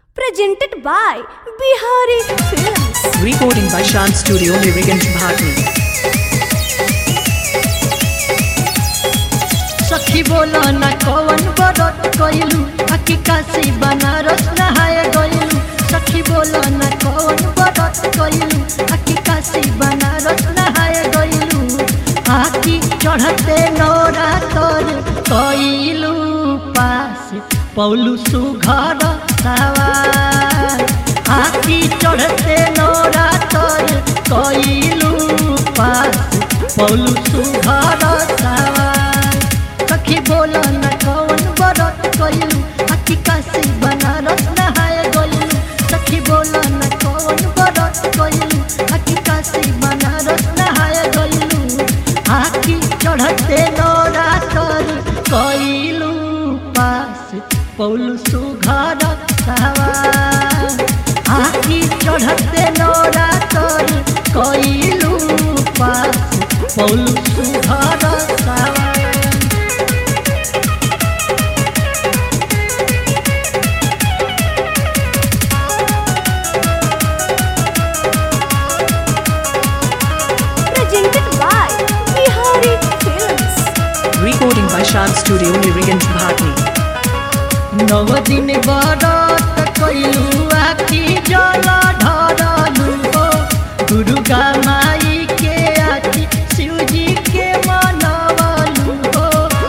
presented by Bihari Films. Recording by Shan Studio Mirigan Bharti. सखी बोलो न कौन बरत कइलू अकी काशी बनारस नहाए गइलू सखी बोलो न कौन बरत कइलू अकी काशी बनारस नहाए गइलू आकी चढ़ते नौरा तर कइलू पास पौलू सुघर सवार आकी चढ़ते नौरा तर कइलू पास पौलू सुघर सवार सखी बोलो न कौन बरत कइलू अकी काशी बनारस नहाए गइलू सखी बोलो न कौन बरत कइलू अकी काशी बनारस नहाए गइलू आकी चढ़ते नौरा तर कइलू पास पौलू सुघर सवार आकी चढ़ते नौरा तर कइलू पास पौलू सुघर सवार Presented by Bihari Films. Recording by Shan Studio Mirigan Bharti. नव दिन बरत कइलू आखी जल ढरलू हो दुर्गा माई के आखी शिवजी के मनवलू हो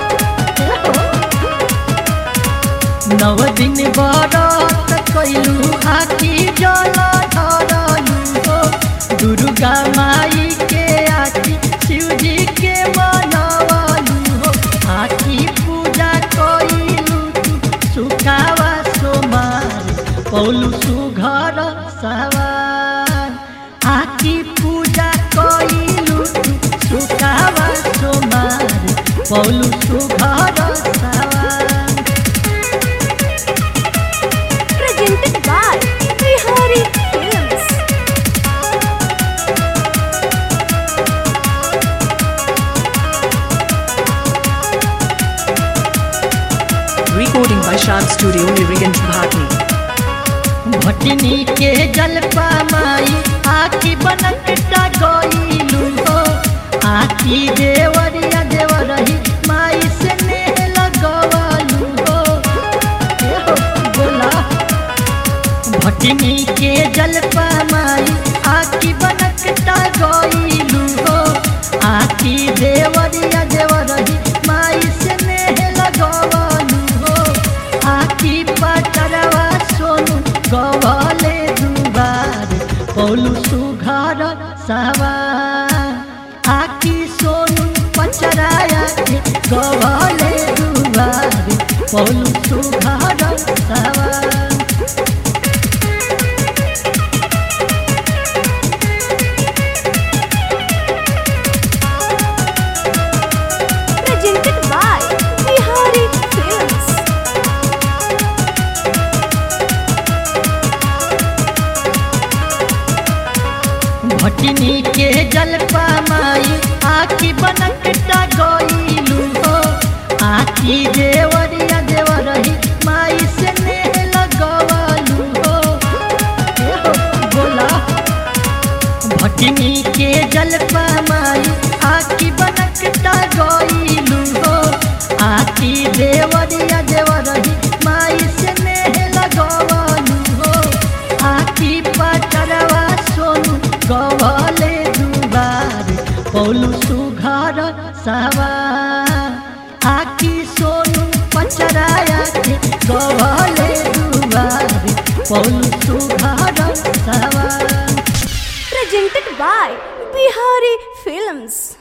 नव दिन बरत कइलू आखी जल ढरलू हो दुर्गा माई के आखी शिवजी के मनवलू हो आखी पूजा कइलू तू सुखावा सोमार पौलू सुघर सवार आखी पूजा कइलू तू सुखावा सोमार पौलू सुघर सवार Presented by Bihari Films. Recording by Shan Studio Mirigan Bharti. Bhatni के जलपा माई आखी बनकटा गइलू हो आखी देवरिया देवरही माई से नेह लगवलू हो ए हो बोला भटनी के जलपा माई आखी बनकटा गइलू हो आखी देवरिया देवरही माई से नेह लगवलू हो आखी पटरवा सोनू गवले दुबार पौलू सुघर सवार आखी सोनू पचराया के गवले दुबार पौलू सुघर सवार Presented by Bihari Films. Bhatni के जलपा माई आखी बनकटा गइलू हो आखी देवरिया देवरही माई से नेह लगवलू हो ए हो बोला भटनी के जलपा माई आखी बनकटा गइलू हो आखी देवरिया देवरही माई से नेह लगवलू हो आखी पटरवा सोनू गवले दुबार पौलू सुघर सवार आखी सोनू पचराया के गवले दुबार पौलू सुघर सवार Presented by Bihari Films.